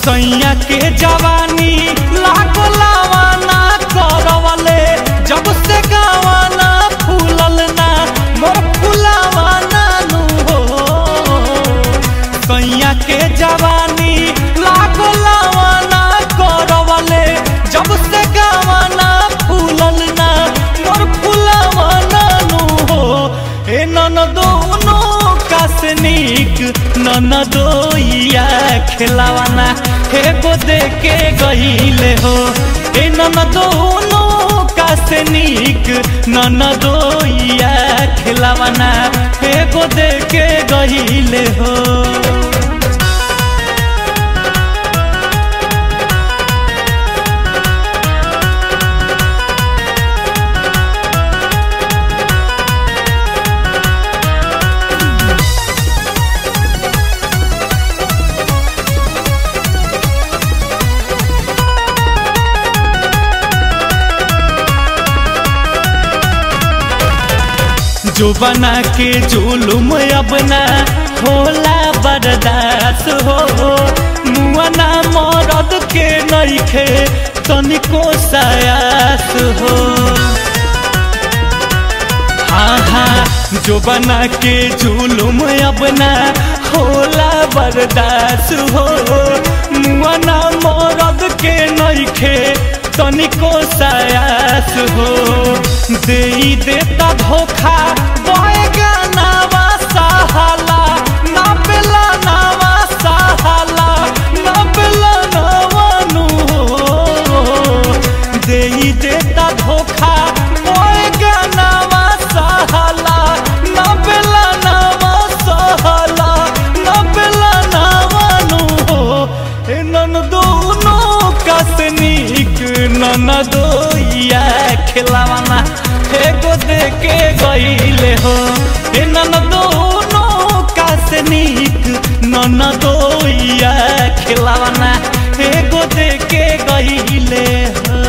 सैया के जवानी लाखो लावाना करवले जब से गावाना फूलल ना मोर फुलावाना नु हो सैया के जवानी लाखो लावाना करवले जब से गावाना फूलल ना मोर फुलावाना नु हो ए नन दोनों कासनिक नन दोइया खिलावाना हे गो दे के गईले हो ए नन दोनों कासनिक नन दोइया खिलावाना हे गो दे के गईले हो जो बना के जुलुम अपना होला बर्दाश्त हो मुआना मरद के नइखे तनिको सयास हो हाँ हाँ जो बना के जुलुम अपना होला बर्दाश्त हो मुआना मरद के नइखे तनिको सयास हो दे देता धोखा बएगा नावा सहाला ना पेला नावा सहाला ना पेला नावानु दे देता धोखा बएगा नावा सहाला ना पेला नावा सहाला ना पेला नावानु ए नन दोनों कसनिक नन दोइया खिलावाना एगो दे के गईले हो ए नन दोनों कासनिक नन दोइया खिलावाना एगो दे के गईले हो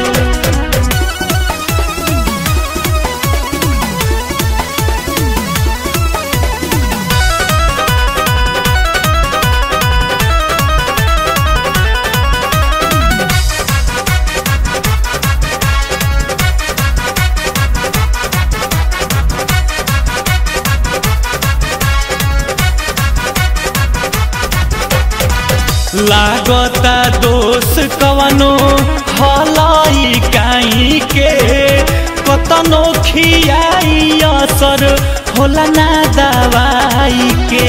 लागता दोष कवनो हलाई काई के कतनो खियाई असर होला ना दवाई के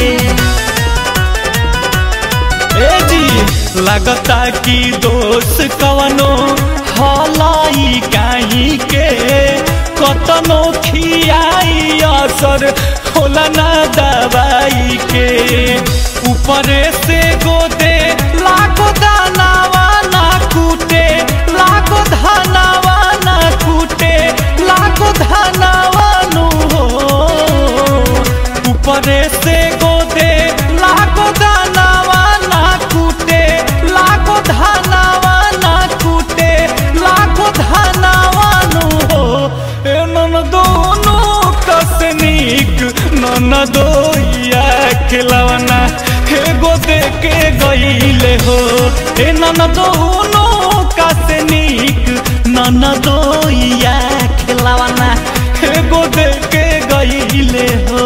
ए जी लागता कि दोष कवनो हलाई काई के कतनो खियाई असर होला ना दवाई के ऊपरे से गोदे लाखो दानावा ना कूटे लाखो धानावा ना कूटे लाखो धानावा नु हो ऊपरे से गोदे लाखो दानावा ना कूटे लाखो धानावा ना कूटे लाखो धानावा नु हो ए नन दोनों कसनिक नन दोइया खिलवना एगो दे के गईले हो ए नन दोनों कसनिक नन दोइया खिलवना एगो दे के गईले हो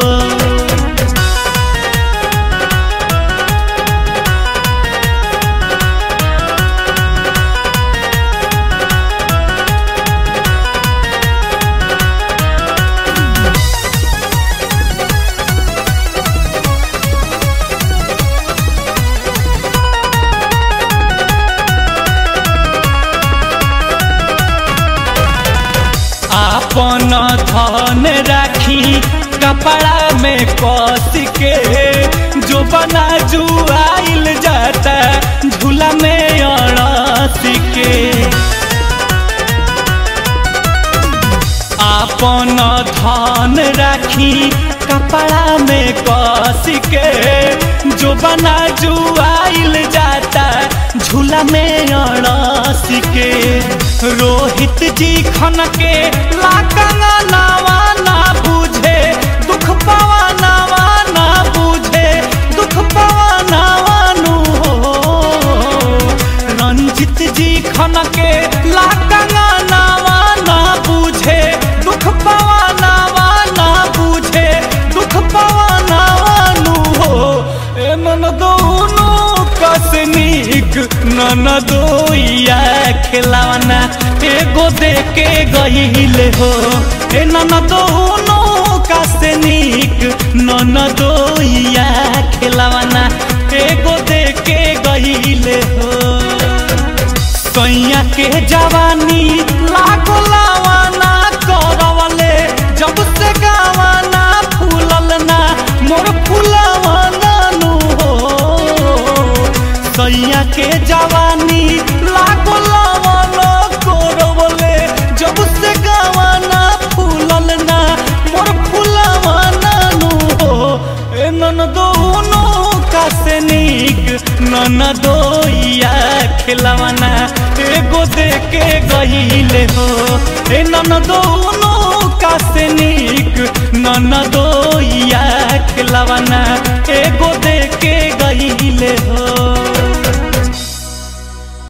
अपन धन राखी कपड़ा में कस के जो बना जुआइल जाता झूला में अड़स के अपन धन राखी कपड़ा में कस के जो बना जुआइल जाता झूला में अड़स के रोहित जी खन के लाकंगा नावा ना बुझे दुख पावा नावा ना बुझे दुख पावा नावा नु हो ननदोइया खिलावना एगो दे के गईले हो ए ननदोनो का से नीक ननदोइया खिलावना एगो दे के गईले हो सैया के जवानी लागो लावाना करवले जब से गावाना फूलल ना मोर फुलवाना नु हो सैया के जवानी लागो लावाना करवले जब से गावाना फूलल ना मोर फुलवाना नु हो ए ननदोनो का से नीक ननदोइया खिलवाना एगो दे के गईले हो ए ननदोनो का से नीक ननदो